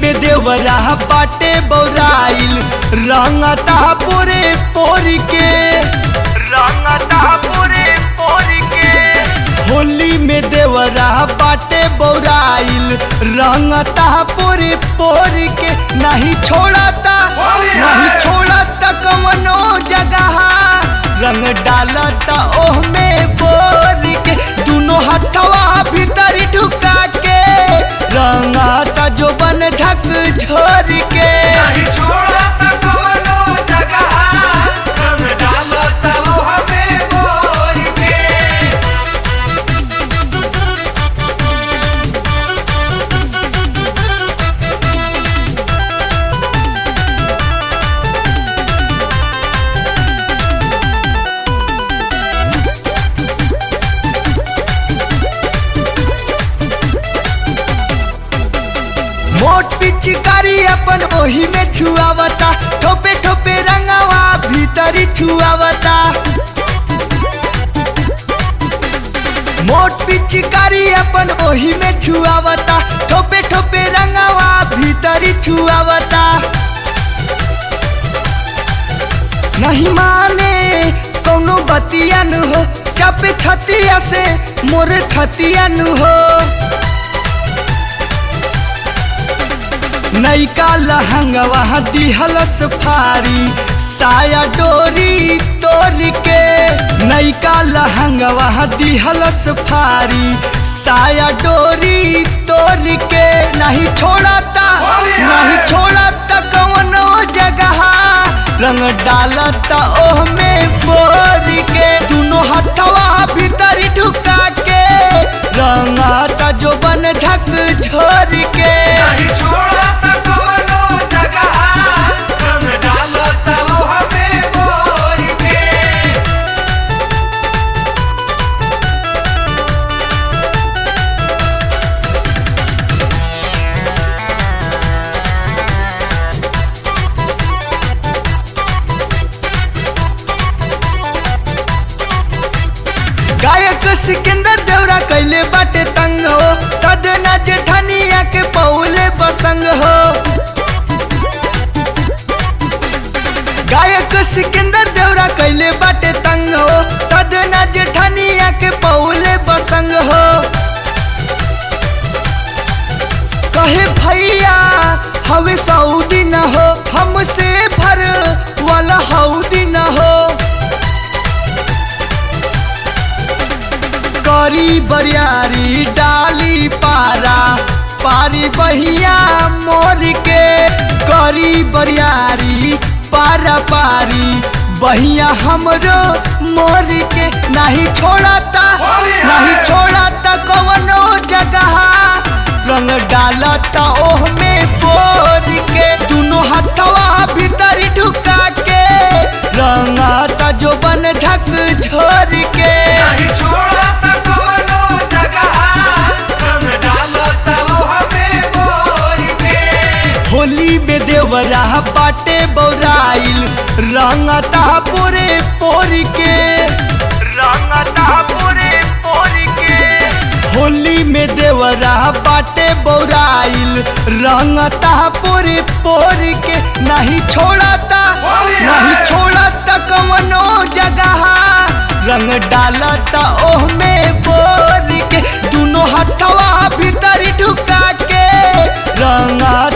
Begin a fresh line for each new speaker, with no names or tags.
में देवरा बाटे बौराइल रंगता पूरे पोर के रंगता पूरे पोर के होली में देवरा बाटे बौराइल रंगता पूरे पोर के नहीं छोड़ता नहीं छोड़ता कवनो जगह रंग डालता ओह में बोर के दोनों हथवा भीतर ढुका के रंगाता जो बन झक झोर के
नहीं छोड़ा त कवनो जगह रंग डालता वो हमें बोल के
मोट पिचकारी अपन ओही में छुआवता ठोपे ठोपे रंगावा भीतरी छुआवता मोट पिचकारी अपन ओही में छुआवता ठोपे ठोपे रंगावा भीतरी छुआवता नहीं माने कौनो बतिया नु हो चापे छतिया से मोरे छतिया नु हो नैका लहंगवा दिहलस फारी साया डोरी तोड़ के नैका लहंगवा दिहलस फारी साया डोरी तोड़ के नहीं छोड़ता नहीं छोड़ता कवनो जगह रंग डालता ओह में बोर के दोनों हथवा भीतर ढुका के रंगाता जो बन झक झोर के
नहीं छोड़ा त कवनो जगह रंग डालता वो हमें बोल के
गायक सिकंदर देवरा कैले बाटे तंग हो सदना जेठनिया के पौले बसंग हो गायक सिकंदर देवरा कैले बाटे तंग हो सदना जेठनिया के पौले बसंग हो कहे भैया हवे सऊदी न हो हमसे भर वाला हौदी न हो करी बरियारी डाली पारा पारी बहिया मोर के करी बरियारी पारा पारी बहिया हमरो मोर के नहीं छोड़ता नहीं छोड़ता कवनो जगह रंग डालता ओह में बोर के दोनों हथवा भीतर ढुका के रंगाता जो बन झक झोर के
नहीं छोड़ा त कवनो जगह रंग डालता वो हमें बोल के
होली में देवरा बाटे बौराइल रंगता पूरे पोर के रंगता पूरे पोर के होली में देवरा बाटे बौराइल रंगता पूरे पोर के नहीं छोड़ता नहीं छोड़ता कवनो जगह रंग डालता ओह में बोर के दोनों हथवा भीतर ढुका के रंगा